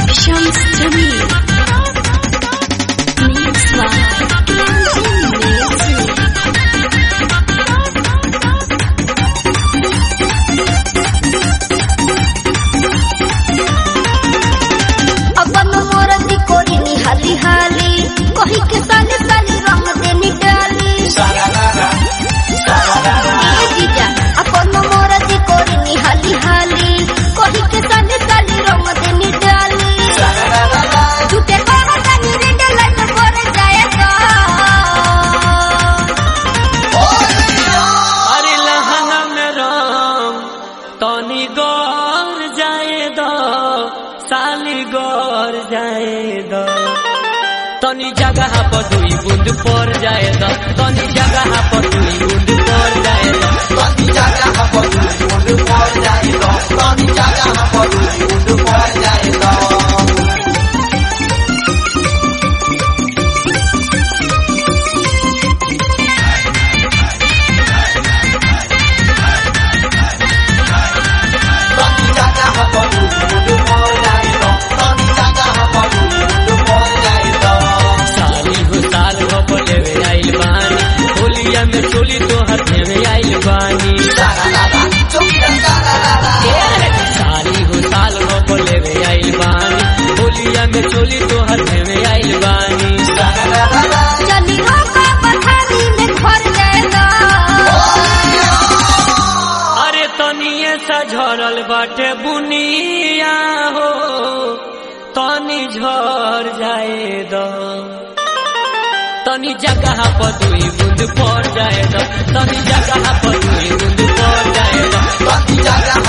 Shams Jamil. Mix by Crimson Music. अपन मोरती कोरी निहाली हाली कही के साले साले रंग दे निकाली ए जीजा अपन मोरती कोरी निहाली हाली कही के साले साले रंग दे निकाली झूठे कहा जानी रेड लाइट पर जाए का अरे लहंगा में राम तनी गौर जाए दो साली गौर जाए दो तनी जगह पर दुई बूंद पर जाए दो तनी जगह पर दुई बूंद पर जाए दो साली हो साल हो बोले वे आइल बानी होलिया में चोली तो हाथे में आइल बानी साली हो साल हो बोले वे आइल बानी होलिया में चोली तो हाथे में आइल बानी चली रोका पथारी में घर जाए का अरे तनिए सा झरल बाटे बुनिया हो तनी झर जाए दो तनी जगह पर दुई बूंद पड़ जाए दो तनी जगह पर दुई बूंद पड़ जाए दो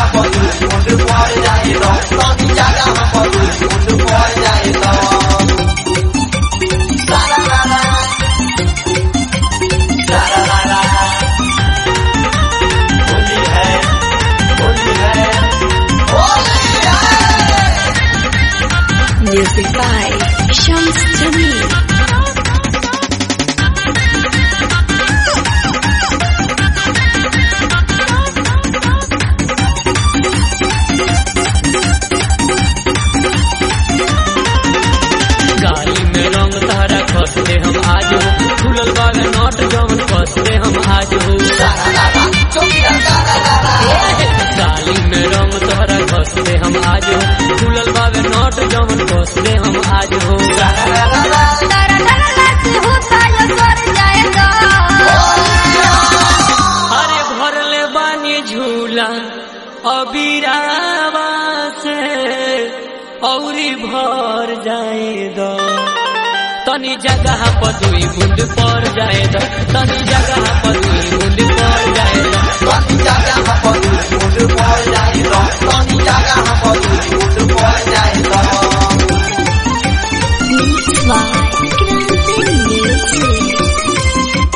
Music by Shams Jamil. गाली में रंग तारा कसले हम आज हो खुलल बाग नोट जवन कसले हम आज हो गाली में रंग तारा कसले हम आज हो खुलल बाग नोट जवन कसले हम आज हो तारा तारा लाती होता यो स्वर जाए का अरे भरले बानी झूला अबीरावा से औरी भर जाए दो तनी जगह पर दुई बूंद पड़ जाए दो तनी जगह पर दुई बूंद पड़ जाए दो Mix by Crimson Music.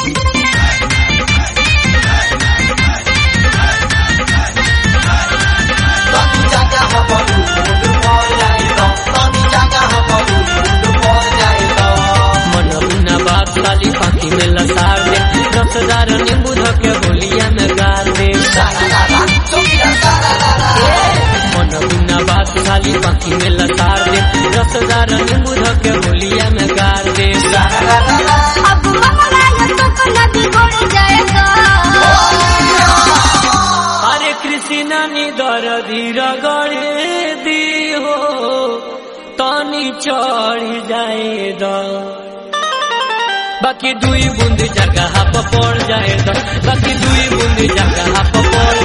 मन बिना बात वाली पाखी में लसार दे रसदार नींबू धके होलिया में गार दे मन बिना बात वाली पाखी में लसार दे रसदार नींबू धके होलिया में गार दे अब हमारा यो तो कला बिगड़ जाए का अरे कृष्णा नी दर धीर गड़े दी हो तनी चढ़ जाए द बाकी दुई बूंद जगह पर पड़ जाए द बाकी दुई बूंद जगह पर पड़